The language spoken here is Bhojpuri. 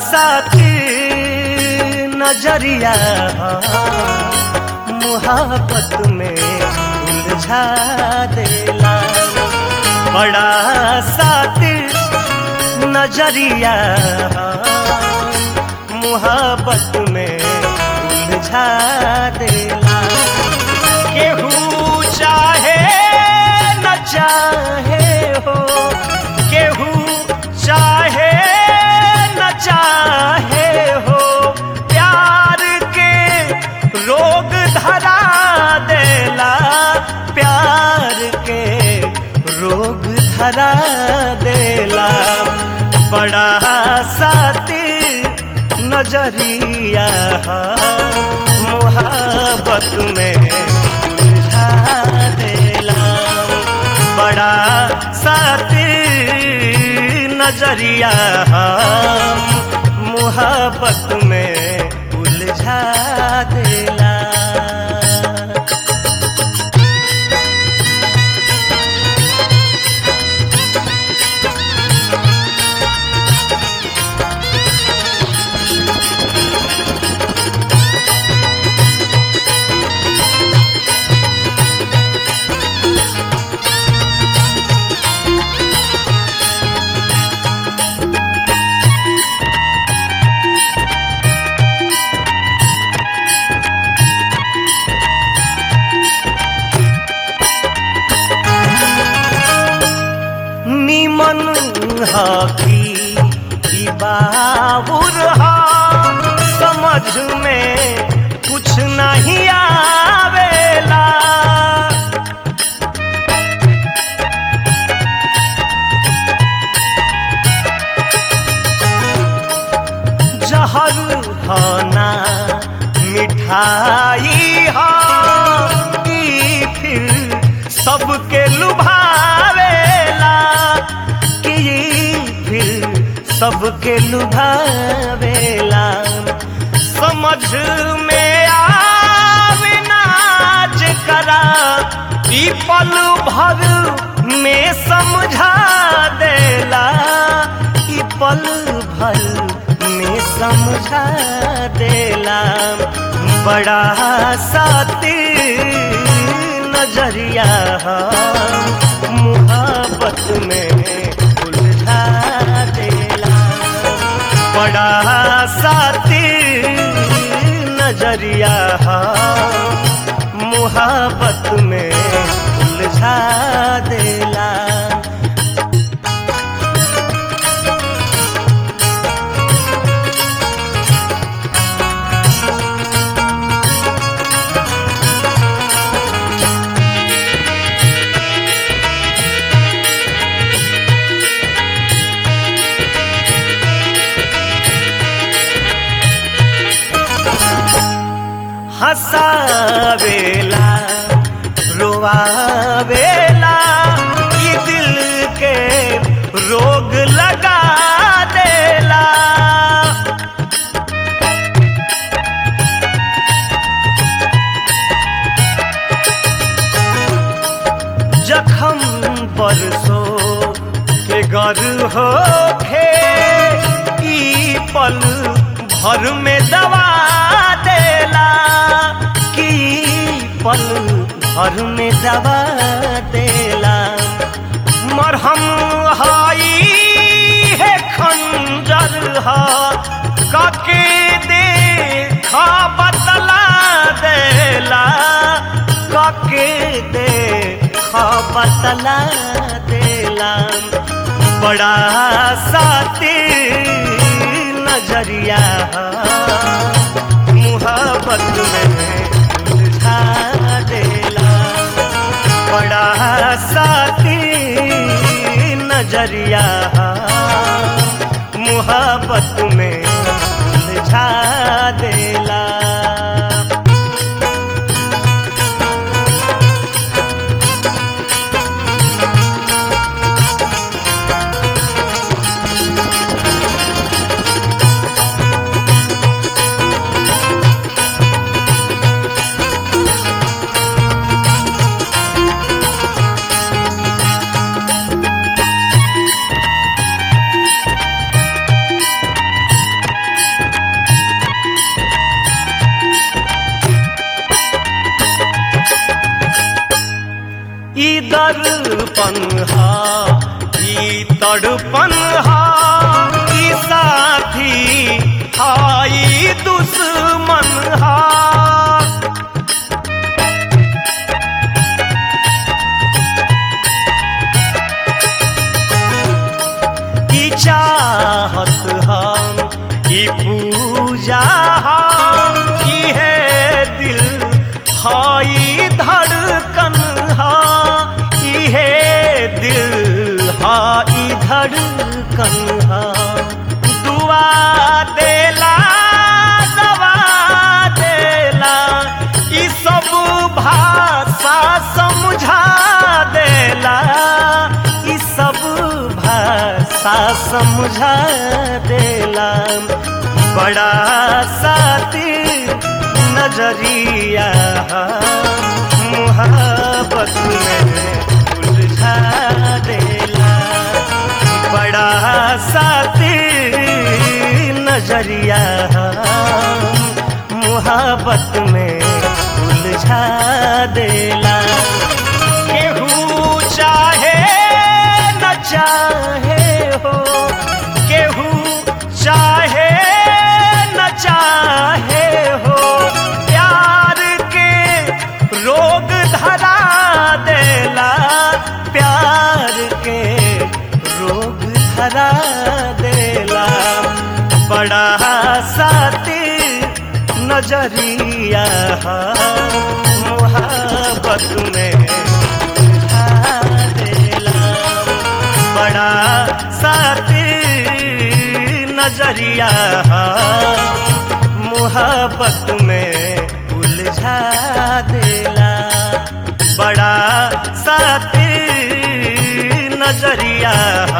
साथी नजरिया मुहब्बत में उलझा देला बड़ा साथी नजरिया मुहब्बत में उलझा देला केहू चाहे न चाहे हो केहू चाहे न चाहे हो प्यार के रोग धरा देला प्यार के रोग धरा देला बड़ा साथी नजरिया मोहब्बत में उलझा देला बड़ा साथी नजरिया मोहब्बत में उलझा देला निमन हकी ई बाबुर हा समझ में कुछ नहीं आवेला जहर खाना मिठाई हा ई फिर सबके लुभावेला कि ई फिर सबके लुभावेला समझ में आवे नाच करा ई पल भर में समझा देला ई पल भर में समझा देला बड़ा साथी नजरिया मुहब्बत में उलझा देला बड़ा साथी नजरिया मुहब्बत में उलझा देला हंसावेला रोवावेला ये दिल के रोग लगा देला जखम बरसो के गर हो खे ई पल भर में दवा देला की पल भर में दवा देला मरहम हाई है खंजर हा काके देखा बतला देला काके देखा बतला देला बड़ा साथी नजरिया मुहब्बत में उलझा देला बड़ा साथी नजरिया मुहब्बत में उलझा देला तड़पन हा ई तड़पन हा ई साथी हाई दुश्मन हा की चाहत हम की पूजा हम की है दिल हाई धड़कन हा की है दिल हाई धड़कन हा दुआ देला दवा देला ई सब भाषा समझा देला ई सब भाषा समझा देला बड़ा साथी नजरिया मुहब्बत में उलझा देला बड़ा साथी नजरिया मुहब्बत में उलझा देला केहू चाहे न चाहे हो केहू चाहे न चाहे हो प्यार के रोग धरा देला प्यार के रोग धरा देला बड़ा साथी नजरिया मोहब्बत में उलझा देला बड़ा साथी नजरिया मोहब्बत में उलझा देला बड़ा साथी नजरिया